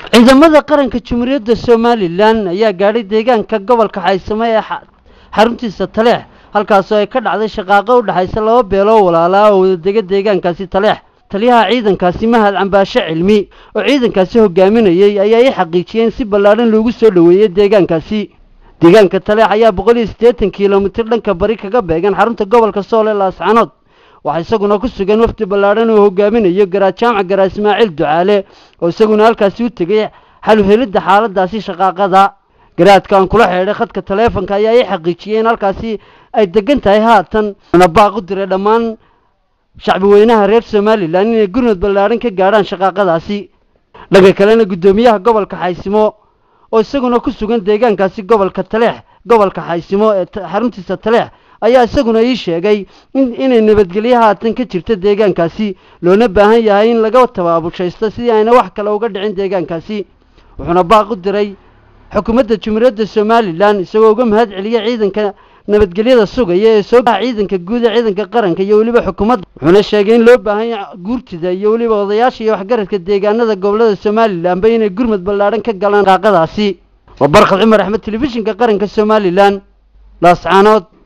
ciidamada qaranka jamhuuriyadda somalilan ayaa gaadhay deegaanka gobolka xaysamo ee xaruntiisa taleex halkaasoo ay ka dhacday shaqaaqo u dhexaysa laba beeloo walaalaa oo wadadega deegaankaasi taleex taliyaha ciidankaasi mahad cambaashe cilmi oo ciidankaasi hogaaminayey ayaa ii xaqiijiyeen si ballaadhan loogu soo dhoweeyey deegaankaasi deegaanka taleex ayaa boqol iyo siddeetan kilomitir dhanka bari kaga beegan xarunta gobolka sool ee laascanood waxaa isaguna ku sugan wafdi ballaadhan oo hogaaminayo garaa jaamac garaa ismaaciil ducaale oo isaguna halkaasi u tegey xaluhelidda xaaladaasi shaqaaqada garaadka aan kula xeedhay khadka taleefonka ayaa ii xaqiijiyey in halkaasi ay degan tahay haatan una baaq u diray dhammaan shacbi weynaha reer somalilan inay gurmud ballaadhan ka gaadhaan shaqaaqadaasi dhanka kalena guddoomiyaha gobolka xaysimo oo isaguna ku sugan deegaankaasi gobolka taleex gobolka xaysimo ee xaruntiisa taleex ayaa isaguna ii sheegay inay nabadgelyo haatan ka jirto deegaankaasi loona baahan yahay in laga tabaabushaysto sidii ayna wax kale uga dhicin deegaankaasi wuxuuna baaq u diray xukuumadda jumhuuriyadda somalilan isagoo uga mahad celiya ciidanka nabadgelyada sugaya ee soo ciidanka guud ee ciidanka qaranka iyo weliba xukuumadda wuxuuna sheegay in loo baahan yahay guurtida iyo weliba odayaasha iyo waxgaradka deegaanada gobolada somalilanba inay gurmud ballaadhan ka galaan qaaqadaasi waa barkhad cumar axmed telefishinka qaranka somalilan laascaanood